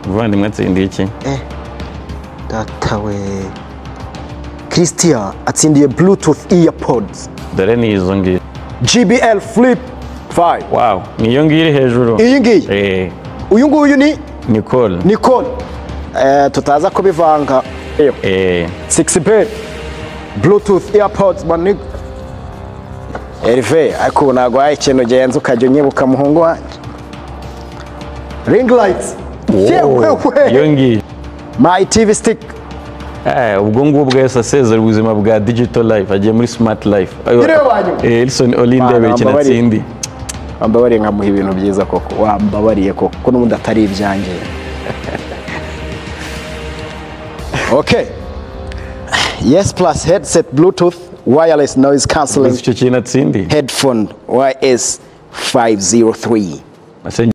muvandimwe atsindiye iki datawe christian atsindiye bluetooth earpods dore ni izo ngizo gbl flip 5 wawu ni iyo ngiyo iri hejuru iyi ngiyi eee uyu nguyu ni nikole nikon Eh, tutaza kubivanga iyo eee 6b bluetooth earpods mani Herve ariko ubu ntabwo wahaye ikintu ugenza ukajya unyibuka muhungu wanjye ring light iyo ngiyo my tv stick Eh, ubwo ngubwo yose asezera ubuzima bwa digital life agiye muri smart life Iriho ba nyuma. Eh, elson olindebere Bana, ikintu mbabarira. atsindi wambabariye nkamuha ibintu byiza koko wambabariye koko ko n'ubundi atari ibyanjye okay yes plus headset bluetooth wireless noise uzi cancelling icyo kintu atsindi headphone ys 503 Ase